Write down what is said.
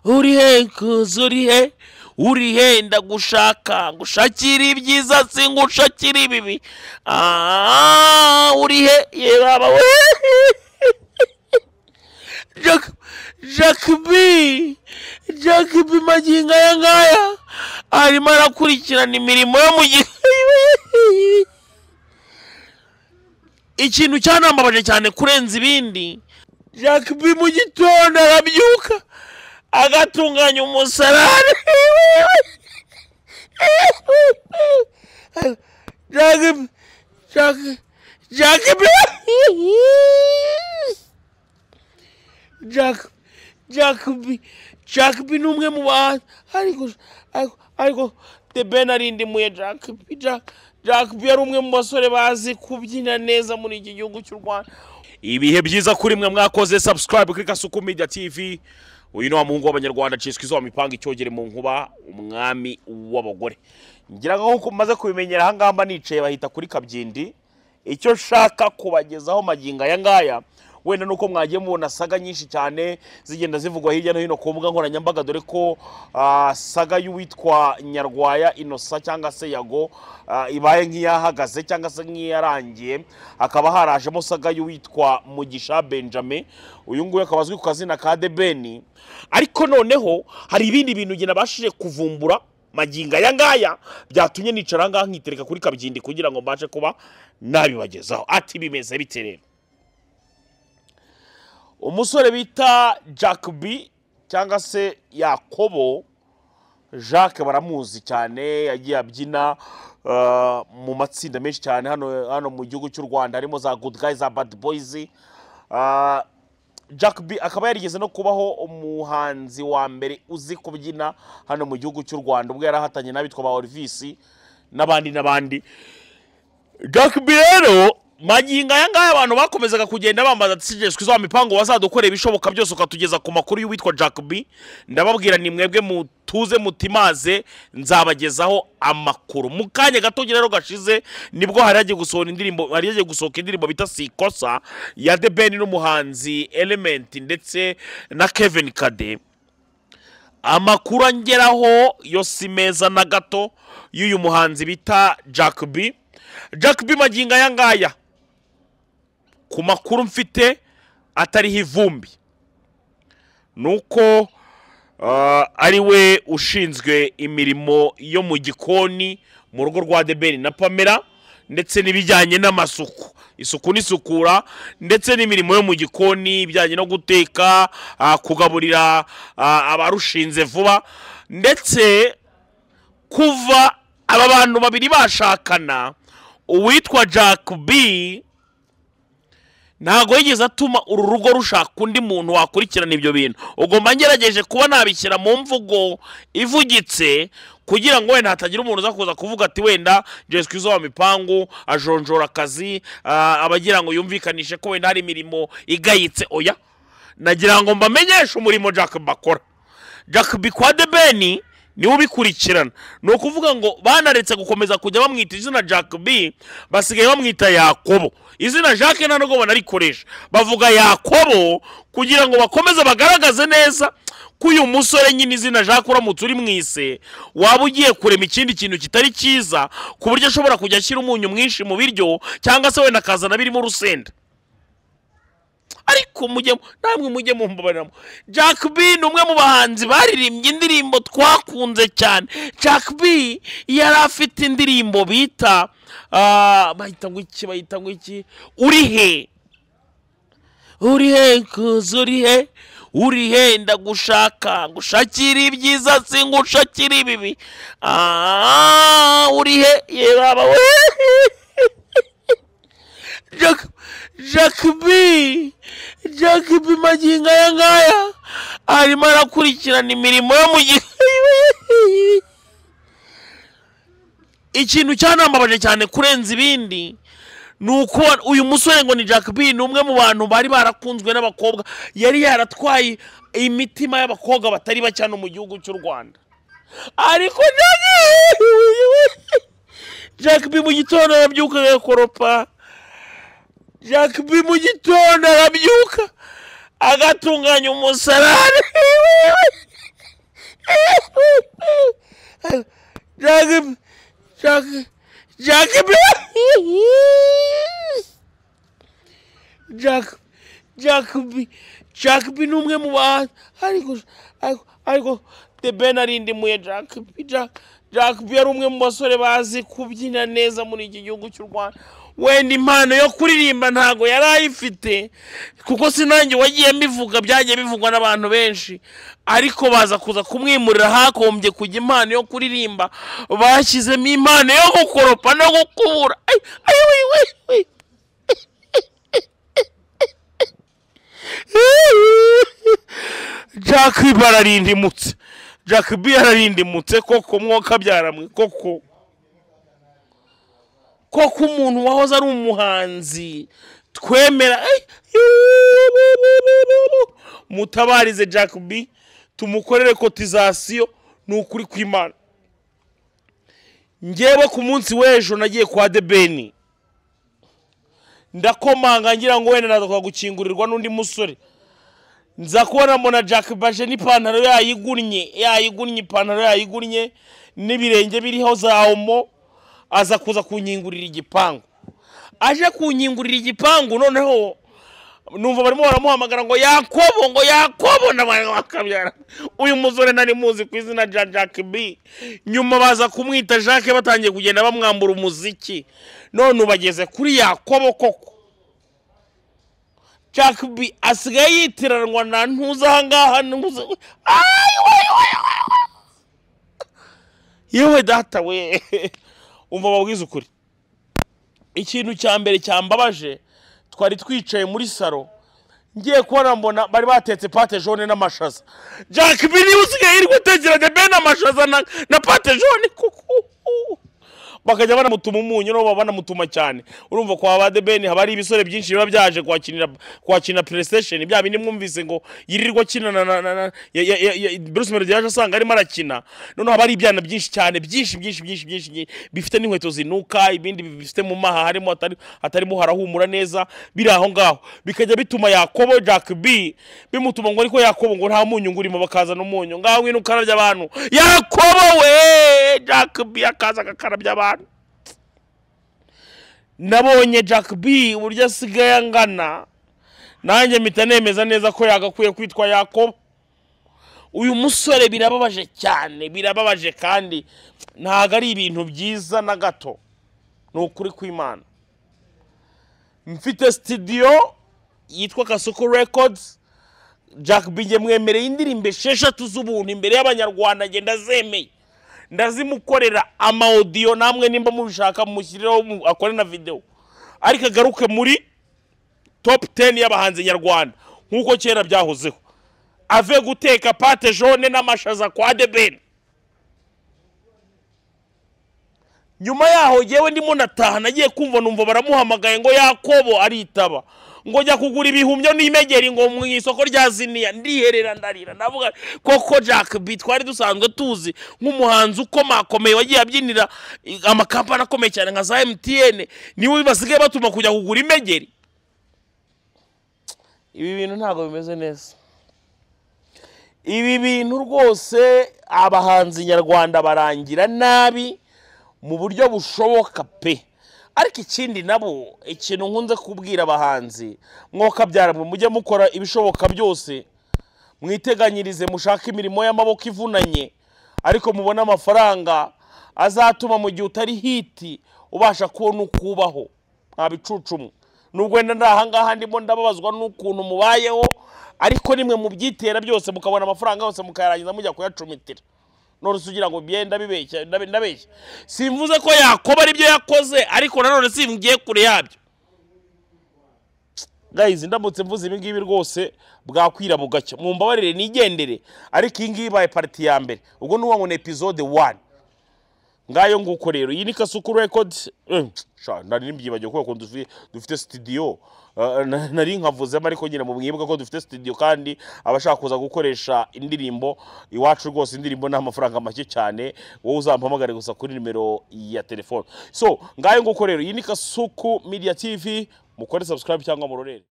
uri he nkuzi uri he uri he ndagushaka ngushakira ibyiza singushakira ibibi aaa uri he ye baba we Jack, Jack B, Jack B magingo aya ngaya arimo arakurikirana imirimo yo mu gihe ikintu cyanambabaje cyane kurenza ibindi Jack B mu gitondo arabyuka agatunganya umusarane Jack B, Jack, Jack B Jack Jack B Jack B ni umwe mu bahanzi ariko ariko ariko The Ben arindimuye Jack B Jack Jack B yari umwe mu basore bazi kubyina neza muri iki gihugu cy'u Rwanda ibihe byiza kuri mwe mwakoze subscribe kuri Kasuku Media TV uyu ni wa muhungu w'abanyarwanda ciswe izuba mipanga icyogere mu nkuba umwami w'abagore ngira ngo nk'uko mumaze kubimenyera aha ngaha mba nicaye bahita kuri kabyindi icyo nshaka kubagezaho magingo aya ngaya wenda nuko mwagiye mubona saga nyinshi cyane zigenda zivugwa hirya no hino ku mbuga nkoranyambaga dore ko ah, saga y'uwitwa nyarwaya inosa cyangwa se yago ah, ibaye nk'iyahagaze cyangwa se nk'iyarangiye hakaba harajemo saga y'uwitwa mugisha benjamin uyu nguyu akaba azwi ku kazina ka debeni ariko noneho hari ibindi bintu njye nabashije kuvumbura magingo aya ngaya byatumye nicara ngaha nkitereka kuri kabyindi kugira ngo mbashe kuba nabibagezaho ati bimeze bite rero umusore bita jack b cyangwa se yakobo jacques baramuzi cyane yagiye abyina uh, mu matsinda menshi cyane hano, hano mu gihugu cy'u rwanda harimo za good guys za bad boys uh, jack b akaba yarigeze no kubaho umuhanzi wa mbere uzi kubyina hano mu gihugu cy'u rwanda ubwo yari ahatanye n'abitwa ba orivisi n'abandi n'abandi Jack B rero magingo aya ngaya abantu bakomezaga kugenda bambaza tisijeswe za mipango wazadukorera ibishoboka byose ukatugeza ku makuru y'uwitwa Jack B ndababwira ni mwebwe mutuze mutimaze nzabagezaho amakuru mu kanya gato rero gashize nibwo hari hagiye gusohora indirimbo hari hagiye gusohoka indirimbo bita sikosa ya The Ben n'umuhanzi Element ndetse na Kevin Kade amakuru angeraho yo si meza na gato y'uyu muhanzi bita Jack B Jack B magingo aya ngaya ku makuru mfite atariho ivumbi nuko uh, ari we ushinzwe imirimo yo mu gikoni mu rugo rwa debeni na pamela ndetse n'ibijyanye n'amasuku isuku n'isukura ndetse n'imirimo yo mu gikoni ibijyanye no guteka ah, kugaburira ah, abarushinze vuba ndetse kuva aba bantu babiri bashakana uwitwa jack b ntabwo yigeze atuma uru rugo rushaka undi muntu wakurikirana ibyo bintu ubwo mba ngerageje kuba nabishyira mu mvugo ivugitse kugira ngo wenda hatagira umuntu uza kuza kuvuga ati wenda jeswe izo wa mipangu ajonjora akazi ah, abagira ngo yumvikanishe ko wenda hari imirimo igayitse oya nagira ngo mbamenyeshe umurimo jack B akora jack B kwa debeni niwe ubikurikirana ni ukuvuga ngo banaretse gukomeza kujya bamwita izina jack b basigaye bamwita yakobo izina jack nta nubwo banarikoresha bavuga yakobo kugira ngo bakomeze bagaragaze neza ko uyu musore nyine izina jack uramutse uri mwise waba ugiye kurema ikindi kintu kitari cyiza ku buryo ashobora kujya ashyira umunyu mwinshi mu biryo cyangwa se wenda akazana birimo urusenda ariko mujye namwe mujye mumbabaramo jack b ni umwe mu bahanzi baririmbye indirimbo twakunze cyane jack b yari afite indirimbo bita ah, bahita ngo iki bahita ngo iki uri he uri he nkuzi uri he uri he ndagushaka ngushakira ibyiza singushakira ibibi aaa uri he ye baba we Jack, Jack B, Jack B magingo aya ngaya arimo arakurikirana imirimo yo mu gihe ikintu cyanambabaje cyane kurenza ibindi ni uko uyu musore ngo ni Jack B ni umwe mu bantu bari barakunzwe n'abakobwa yari yaratwaye imitima y'abakobwa batari bake hano mu gihugu cy'u Rwanda ariko Jack Jack B mu gitondo yabyuka agakoropa Jack B mu gitondo arabyuka agatunganya umusarane Jackie Jackie Jackie Jack Jacob Jacob ni umwe mu ba ariko ariko- ariko The Ben arindimuye Jacob Jack Jacob yari umwe mu basore bazi kubyina neza muri iki gihugu cy'u Rwanda wenda impano yo kuririmba ntago yari ayifite kuko sinange wagiye mbivuga byagiye bivugwa n'abantu benshi ariko baza kuza kumwimurira hagombye kujya impano yo kuririmba bashyizemo impano yo gukoropa no gukubura Ay, ay, ay, ay, ay. jack b ararindimutse jack b ararindimutse koko mwoka byaramwe koko koko umuntu wahoze ari umuhanzi twemera Ay! mutabarize jack b tumukorere kotizasiyo ni ukuri kw'imana njyewe ku munsi w'ejo nagiye kwa debeni ndakomanga ngira ngo wenda naza gukingurirwa n'undi musore nza kubona mbona jack baje n'ipantaro yayigunnye yayigunnye ipantaro yayigunnye n'ibirenge biriho za omo aza kuza kunkingurira igipangu aje kunkingurira igipangu noneho numva barimo baramuhamagara ngo yakobo ngo yakobo ndabakabyara uyu musore nari muzi ku izina rya jack b nyuma baza kumwita jack batangiye kugenda bamwambura umuziki none ubageze kuri yakobo koko jack b asigaye yitiranwa na ntuza ahangaha ntuza Ay, we, we, we, we. yewe data we umva babwiza ukuri ikintu cya mbere cyambabaje twari twicaye muri saro ngiye kubona mbona bari batetse pate jone n'amashaza jack b niba usigaye yirirwa utekeranya bene amashaza na, na pate jone kuku bakajya banamutuma umunyu nabo banamutuma cyane urumva kwa ba debeni haba hari ibisore byinshi biba byaje kuhakinira kuhakinira playstation bya bindi mwumvise ngo yirirwa akina na na na na ya- ya- ya- ya- bruce melody yaje asanga arimo arakina noneho haba hari ibyana byinshi cyane byinshi byinshi byinshi byinshi byinshi, bifite n'inkweto zinuka ibindi bifite mu maha harimo hatari hatarimo harahumura neza biri aho ngaho bikajya bituma yakobo jack b bimutuma ngo ariko yakobo ngo nta munyu ngo urimo bakazana umunyu ngaho ngwino ukarabya abantu yakobo we jack b akaza agakarabya abantu nabonye jack b uburyo asigaye angana nanjye mpita nemeza neza ko yagakwiye kwitwa yakobo uyu musore birababaje cyane birababaje kandi ntabwo ari ibintu byiza na gato ni ukuri kw'imana mfite sitidiyo yitwa kasuku records jack binge mwemereye indirimbo esheshatu z'ubuntu imbere y'abanyarwanda nge ndazemeye ndazimukorera amawodiyo namwe nimba mubishaka mushyireho mu- akore na videwo ariko agaruke muri top 10 y'abahanzi nyarwanda nk'uko kera byahozeho ave guteka pate jone n'amashaza kwa debeni nyuma yaho jyewe ndimo nataha nagiye kumva numva baramuhamagaye ngo yakobo aritaba ngo jya kugura ibihumyo n'imegeri ngo mu isoko rya ziniya ndiherera ndarira ndavuga koko jack b twari dusanzwe tuzi nk'umuhanzi ukomakomeye wagiye abyinira eh, amakampani akomeye cyane nka za mtn niwe basigaye batuma kujya kugura imegeri ibi bintu ntabwo bimeze neza ibi bintu rwose abahanzi nyarwanda barangira nabi mu buryo bushoboka pe ariko ikindi nabo ikintu nkunze kubwira abahanzi mwoka byaramwe mujye mukora ibishoboka byose mwiteganyirize mushake imirimo y'amaboko ivunanye ariko mubone amafaranga azatuma mu gihe utari hiti ubasha kubona uko ubaho nta bicucumwe nubwo wenda ndi ahangaha ndimo ndababazwa n'ukuntu mubayeho ariko nimwe mubyitera byose mukabona amafaranga yose mukayarangiza mujya kuyacumitira nonese ugira ngo byenda bibeshya ndabe- ndabeshya simvuze ko yakoba aribyo yakoze ariko nanone simgiye kure yabyo gayizi ndamutse mvuze ibi ngibi rwose bwakwira bugacya mumbabarire nigendere ariko iyi ngiyi ibaye pariti ya mbere ubwo ni ngo ni epizode wani ngayo nguko rero iyi ni kasuku rekodi nari nimbyibagiwe kubera ko dufi- dufite sitidiyo Eh, na- nari nkavuzemo ariko nyine mu mwibuka ko dufite sitidiyo kandi abashaka kuza gukoresha indirimbo iwacu rwose indirimbo ni amafaranga make cyane wowe uzampamagare gusa kuri nimero ya telefone so ngayo nguko rero iyi ni kasuku media tv mukore subscribe cyangwa murorere